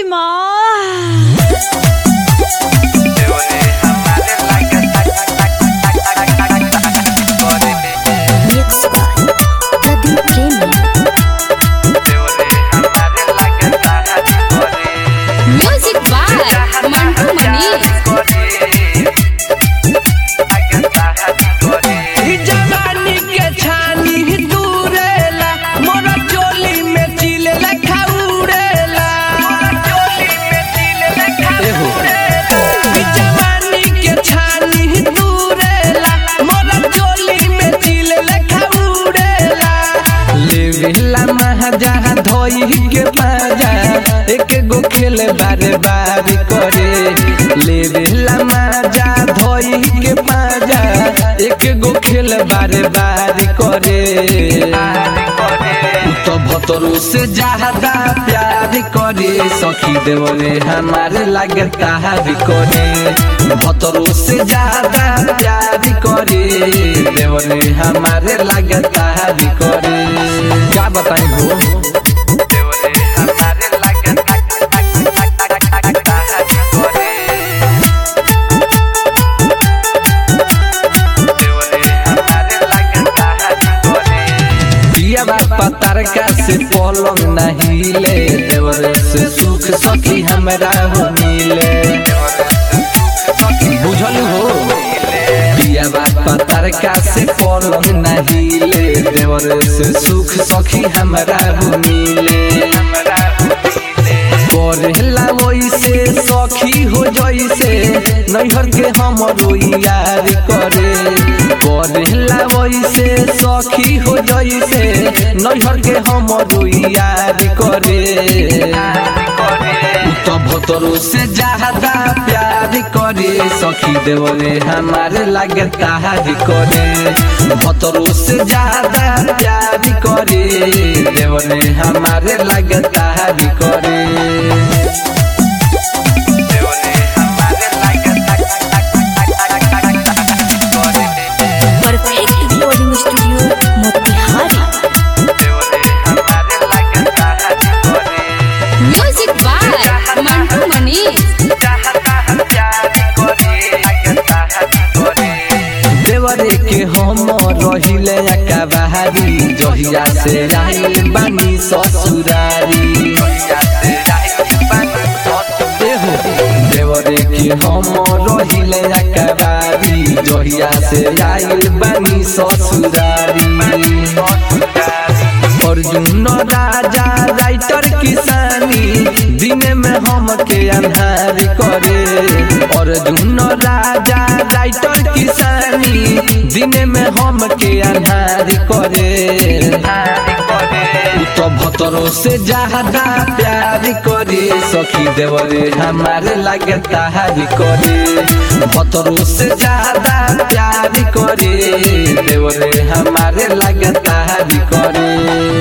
माँ Mixed by Pradeep Premi. Music by Mantu Manish. ई जवानी के छानी दूरेला मोरा चोली में चिले लखा उड़ेला एहो। ई जवानी के छानी दूरेला मोरा चोली में चिले लखा उड़ेला लेवेला महाजा धोई के पाजा एक गो खेल बार बार करे लेवेला महाजा धोई के पाजा एक गो खेल बार बार करे तो भतरू से ज्यादा प्यार करे सखी देवरे हमारे लागे ताहार करे भतरू से ज्यादा प्यार करे देवरे हमारे लागे ताहार करे क्या बताई हो दिया बापा तारका से पलंग नहीं ले देवरे से सुख सखी हमरा हो मिले बुझल हो दिया बापा तारका से पलंग नहीं ले देवरे से सुख सखी हमरा हो मिले करेला वैसे सखी हो जैसे नैहर के हमरो यार करे करेला वैसे सखी हो जैसे नैहर के हमरो यार करे तो भतरो से ज्यादा प्यार करे सखी देवरे हमारे लागे ताहार करे भतरो से ज्यादा प्यार करे देवरे हमारे लागे ताहार करे Perfect Recording Studio, Motihari. Music by Mantu Manish. देवरे के हम रहिले अकाबारी जहिया से आइल बानी ससुरारी एहो, देवरे के हम रहिले अकाबारी जहिया से आइल बानी ससुरारी अर्जुन राजा राइटर किसानी दिन में हम के अन्हार करे अर्जुन राजा राइटर किसानी दिन में हम के अन्हार करे तो भतरो से ज्यादा प्यार करे सखी देवरे हमारे लागे ताहार करे भतरो से ज्यादा प्यार करे देवरे हमारे लागे ताहार करे